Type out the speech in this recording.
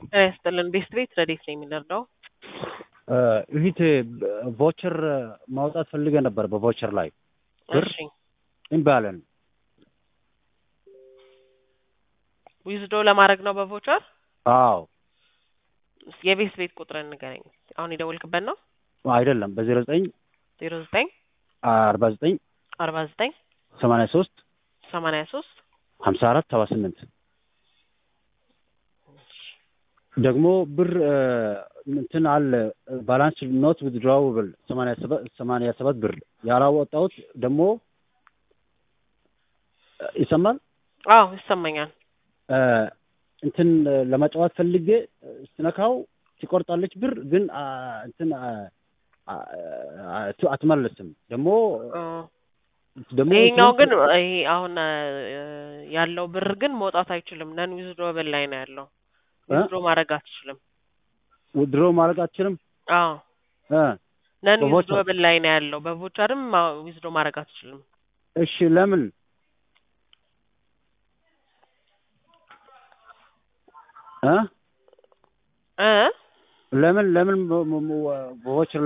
ጤና ይስጥልን ቤስት ቤት ረዴት ነው የሚለርዳው እፊት ቮቸር ማውጣት ፈልገ ነበር። በቮቸር ላይ ብር እሺ እምቢ አለን። ዊዝዶ ለማድረግ ነው በቮቸር አዎ የቤስት ቤት ቁጥርን ንገረኝ። አሁን የደወልክበት ነው አይደለም፣ በዜሮ ዘጠኝ ዜሮ ዘጠኝ አርባ ዘጠኝ አርባ ዘጠኝ ሰማንያ ሶስት ሰማንያ ሶስት ሀምሳ አራት ሰባ ስምንት ደግሞ ብር እንትን አለ ባላንስ ኖት ዊዝድራውብል ሰማንያ ሰባት ብር ያላወጣሁት ደግሞ ይሰማል። አዎ ይሰማኛል። እንትን ለመጫወት ፈልጌ ስትነካው ትቆርጣለች ብር ግን እንትን አትመልስም። ደግሞ ደግሞ ይሄኛው ግን ይሄ አሁን ያለው ብር ግን መውጣት አይችልም። ነን ዊዝድሮብል ላይ ነው ያለው። ዊዝድሮ ማድረግ አትችልም። ድሮ ማድረግ አትችልም። አዎ ነን ዊዝድሮብል ላይ ነው ያለው። በቮቸርም ዊዝድሮ ማድረግ አትችልም። እሺ ለምን? እ እ ለምን ለምን በቮቸር